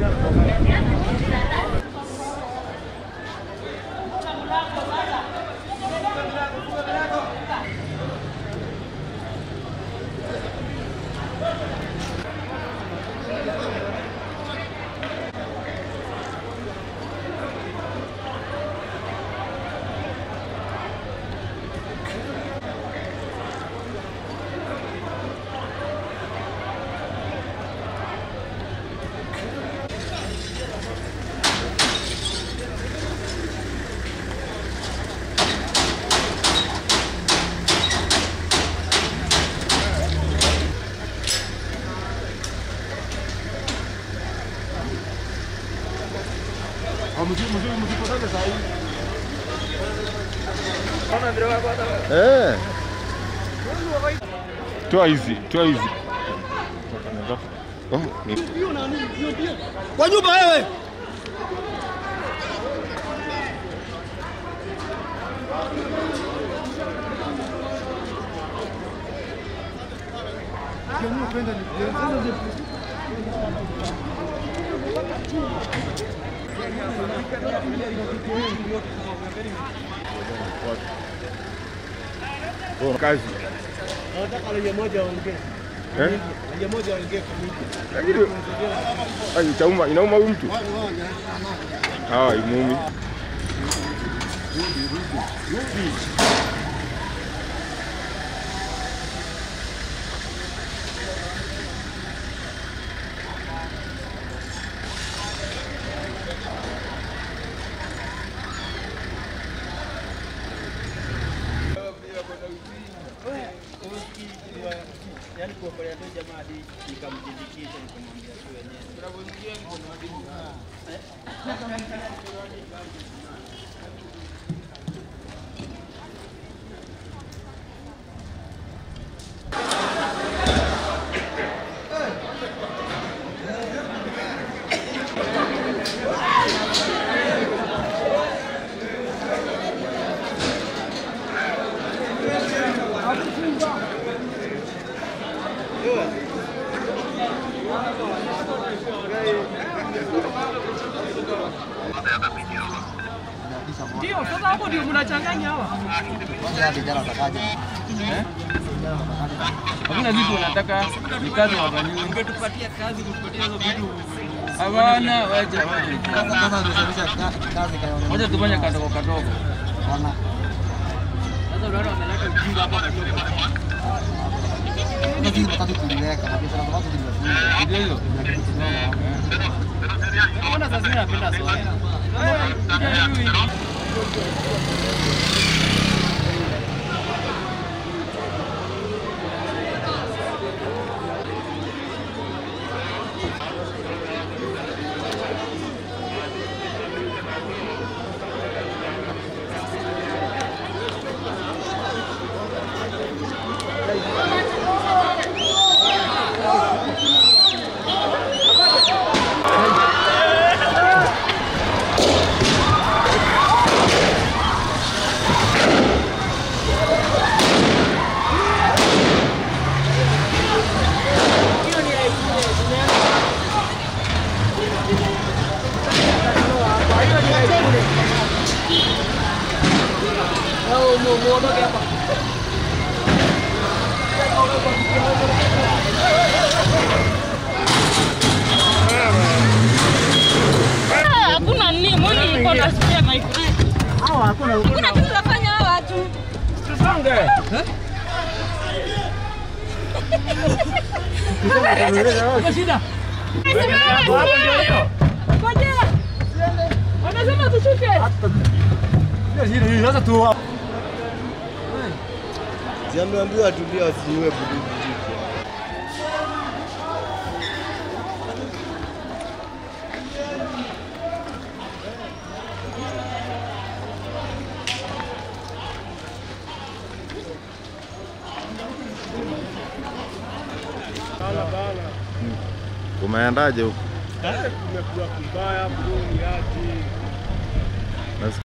Eh. Toa hizi, toa hizi. Oh, ni Kwa nyumba wewe. oh, kazi. Nataka lenye moja ongee. Eh? Lenye moja ongee kamili. Lakini ai itauma, inauma huyu mtu. Ah, imumi. Yaani kuokolea tu jamaa hadi nikamjindikisha nikamwambia tu wenyewe. Ndio, sasa hapo ndio mnachanganya hawa. Hakuna vitu wanataka ni kazi wafanyiwe. Ungetupatia kazi kutupatia hizo vitu. Hawana wacha. Wacha tufanye kadogo kadogo. Sasa unaona wameleta ujinga hapa kadogo. Ndio hiyo. Mbona sasa mimi napenda soda? Hakuna nini, mbona iko na spare mic? Hakuna kitu nafanya hawa watu. Ngojea. Wanasema tushuke. Siambiwa tulia wasiue budubu. Umeendaje huko? Tumekula kubaya mguu yake.